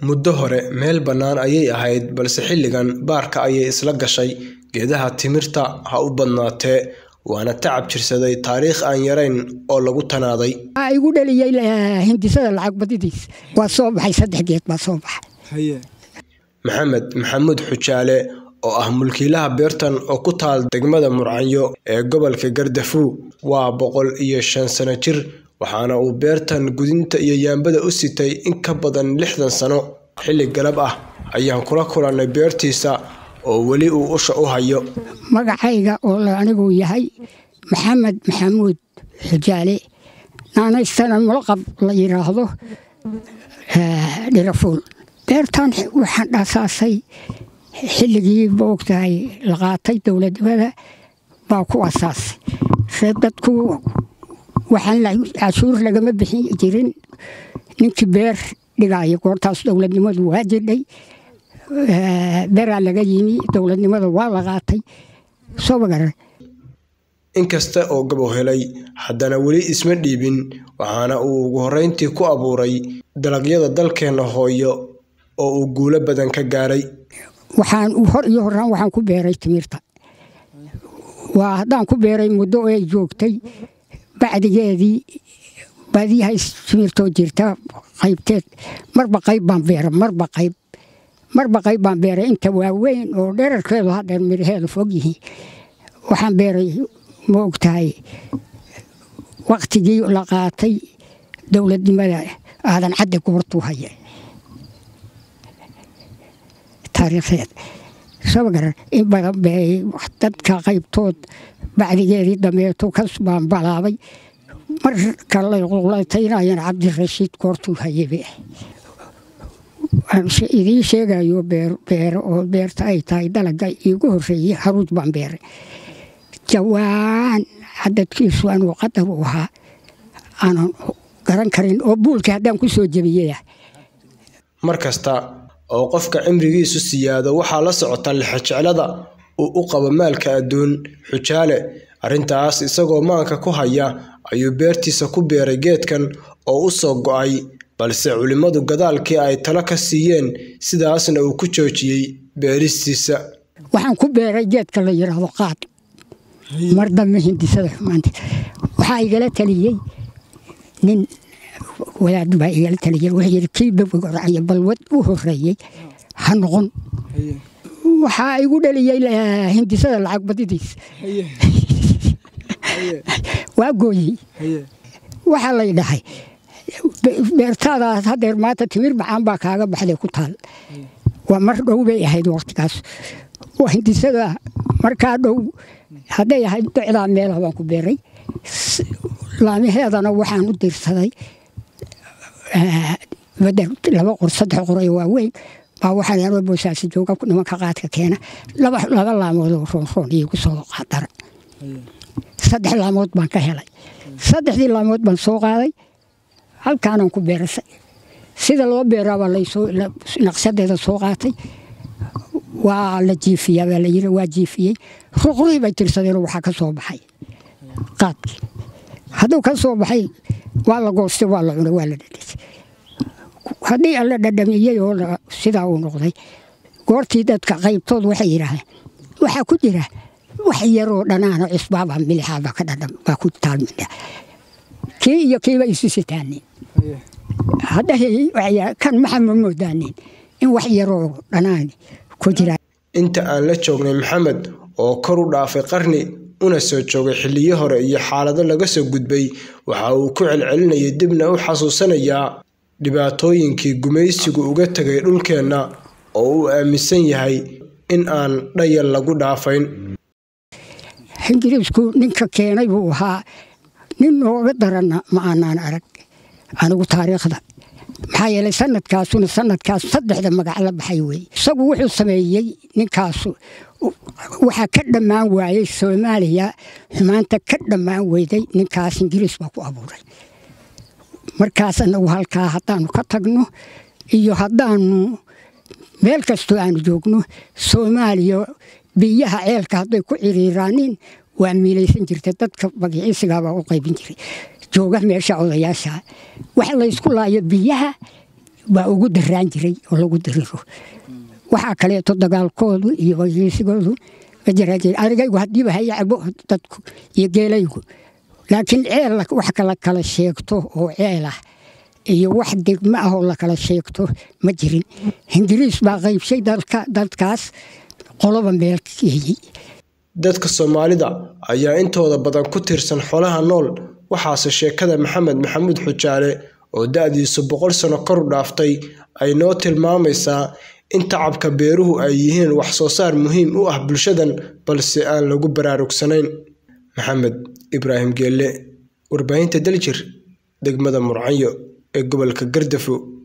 muddo hore meel bannaan ayay ahayd balse xilligan baarka ayay isla gashay geedaha timirta ha u badnaatee waana tacab jirsaday taariikh aan yarayn oo lagu tanaaday waxaa igu dhaliyey hindisada lacag badidiis waa soo baxay saddex geed baa soo baxay maxamed maxamuud xujaale oo ah mulkiilaha beertan oo ku taal degmada murcanyo ee gobolka gardafuw waa boqol iyo shan sano jir waxaana uu beertan gudinta iyo yaambada u sitay in ka badan lixdan sano xilli galab ah ayaan kula kulannay beertiisa oo weli uu usha u hayo magacayga oo anigu yahay maxamed maxamuud xujaale naanaystana mulaqab la yidhaahdo dhirafuul beertan waxaan dhaasaasay xilligii maogtahay la qaatay dowladnimada baa ku asaasay see dadku waxaan cashuur lagama bixin jirin ninkii beer dhigaayo goortaas dowladnimadu waa jidhay beraa laga yimi dowladnimada waa la qaatay soo magaran inkasta oo gabow helay haddana weli isma dhiibin waxaana uu ugu horreyntii ku abuuray dalagyada dalkeenna hooyo oo uu guulo badan ka gaaray waxaan hor iyo horaan waxaan ku beeray timirta waa haddaan ku beeray muddo oo ay joogtay bacdigeedii baadiyahays timirtoo jirta qaybteed marba qayb baan beera marba qayb marba qayb baan beeray inta waaweyn oo dherarkeedu hadheer miraheedu fog yihiin waxaan beeray ma ogtahay waktigii la qaatay dowladnimada aadan cadde goortuu haya taariikhdeed soo magaran in badan bay dadka qaybtood bacdigeedii dameeto kas baan balaabay marka layqulataynayaan cabdirashiid goortuu hayebe idiin sheegayo beero oo beerta ay tahay dalaga iigu horeeyey haruuj baan beeray jawaan cadadkiisu anuu qadar u ahaa aanan garan karin oo buulka haddaan ku soo jebiyaya mar kasta oo qofka cimrigiisu siyaado waxaa la socota lixojeclada uu u qabo maalka adduun xujaale arrintaas isagoo maanka ku haya ayuu beertiisa ku beeray geedkan oo u soo go'ay balse culimmadu gadaalkii ay talo ka siiyeen sidaasna uu ku joojiyey beeristiisa waxaan ku beeray geedka la yidhaahdo qaad mar dambe hindisada xumaanta waxaa igala taliyey nin wadaad baa igala taliyey wuxuu yidhi kii babgoracyo balwad u horeeyey ha noqon waxaa igu dhaliyey hindisada lacag badidiis waa gooyey waxaa lay dhahay beertaadaas hadeer maanta timir macaan baa kaaga baxday ku taal waa mar dhow bay ahayd waqtigaas hindisada markaa dhow hadday ahayd docdaa meelaha baan ku beeray laamaheedana waxaan u dirsaday bader laba qor saddex qoray waaweyn baa waxaan anoo boosaasi jooga nimanka qaadka keena laba laamood oo roonroon iigu soo qadara saddex laamood baan ka helay saddexdii laamood baan soo qaaday halkaanaan ku beerasay sida loo beeraabaa lasoo naqsadeeda soo qaatay waa la jiifiyaa baa layiri waa jiifiyey ruqrihii bay tirsadeenoo waxaa ka soo baxay qaadkii hadduu ka soo baxay waa la goostay waa la cunay waa la dhadhasay haddii alla dhadhamiyey oo sidaa uu noqday goortii dadka qaybtood waxay yidhaahdeen waxaa ku jira wax yaroo dhanaano cisbaabaa milixaabaa ka dhadham baa ku taalmidha kii iyo kiiba isu sitaanin kan maxaa ma moodaanin in wax yaroo dhanaani ku jira inta aan la joognay maxamed oo kor u dhaafay qarni una soo joogay xilliyo hore iyo xaalado laga soo gudbay waxa uu ku celcelinayay dibna u xasuusanayaa dhibaatooyinkii gumaysigu uga tegay dhulkeenna oo uu aaminsan yahay in aan dhayal lagu dhaafayn ingiriisku ninka keenay buu ahaa nin nooga daranna ma aanaan arag anigu taariikhda maxaa yeelay sanadkaasuna sanadkaas saddexda magac la baxay weeye isagu wuxuu sameeyey ninkaasu waxaa ka dhammaan waayey soomaaliya xumaanta ka dhammaan weyday ninkaas ingiriis baa ku abuuray markaas anagu halkaa haddaanu ka tagno iyo haddaanu meel kastoo aanu joogno soomaaliya biyaha ceelka hadday ku ciriiraanin waa miilaysan jirta dadka magiciisigaabaa u qaybin jiray jooga meesha odayaasha wax laysku laayo biyaha baa ugu daraan jiray oo lagu diriro waxaa kaleeto dagaalkoodu iyo heshiisigoodu ma jiraa arigaygu haddiiba haya cabo dadku iyo geelaygu laakiin ceel wax kala kala sheegto oo ceel ah iyo wax degmo ah oo la kala sheegto ma jirin ingiriis baa qaybshay dadkaas qoloba meel keeyey dadka soomaalida ayaa intooda badan ku tiirsan xoolaha nool waxaase sheekada maxamed maxamuud xujaale oo da-diisu boqol sano kor u dhaaftay ay noo tilmaamaysaa in tacabka beeruhu ay yihiin wax soo saar muhiim u ah bulshadan balse aan lagu baraarugsanayn maxamed ibraahim geelle warbaahinta daljir degmada murcanyo ee gobolka gardafo